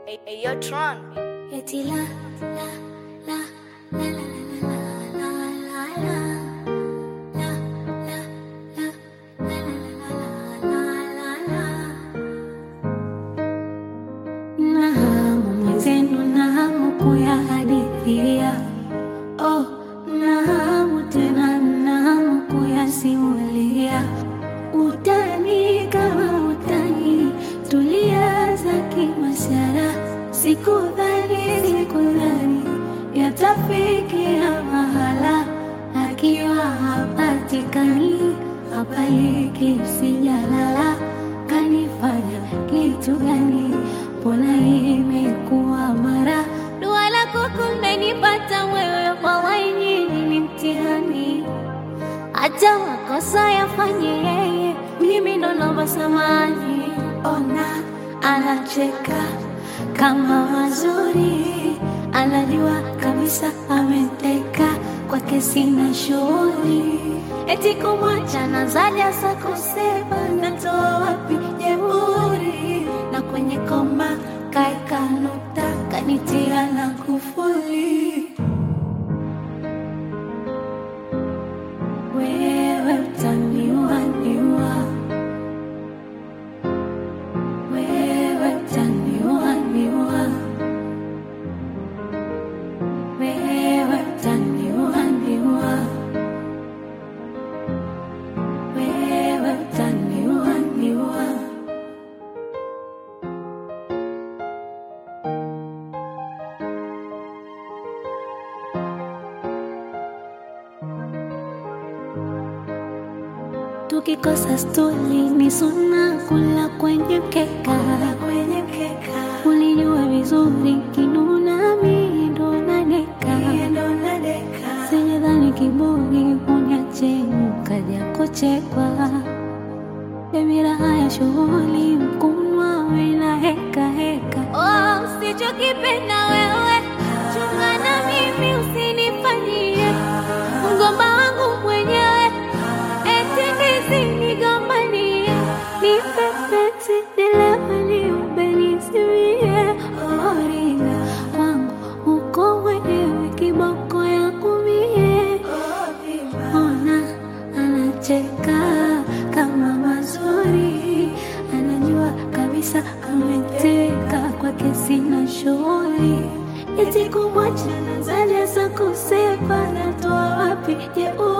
Hey, hey, yo, Tron. Eti la la la la la la la la la la la la la la la la na hamu mwenzenu na hamu kuyahadithia oh, na hamu tena na hamu kuyasimulia utani kama utani tulianza kimasara sikudhani sikudhani yatafikia mahala akiwa hapatikani hapaliki sijalala kanifanya kitu gani mbona imekuwa mara dua lako kumenipata wewe wallahi nyinyi ni mtihani hata makosa yafanye yeye, mimi ndo naomba samani. Ona anacheka kama mazuri, anajua kabisa ameteka kwake, sina shughuli eti kumwacha na zaja za kusema natoa wapi jeuri, na kwenye koma kaeka nukta kanitia na kufuli wewe utaniua niua, wewe utaniua niua, wewe utaniua niua, wewe utaniua niua. Tukikosa stuli ni suna kula kwenye mkeka, kwenye mkeka. Ulijua vizuri kinuna mimi ndo nadeka, sijadhani kiburi uniache ukaja kuchekwa. Dhamira haya shughuli mkunwa wena heka heka. Oh, usichokipenda wewe chunga na mimi usinifanyie mgomba wangu mwenyewe eti nisinigombanie nipepeti nilewe nisimie oringa kwangu uko mwenyewe kiboko yangu mie ona anacheka kama mazuri anajua kabisa ameteka kwake sina shughuli eti kumwacha nazaja za kusepa natoa wapi jeuri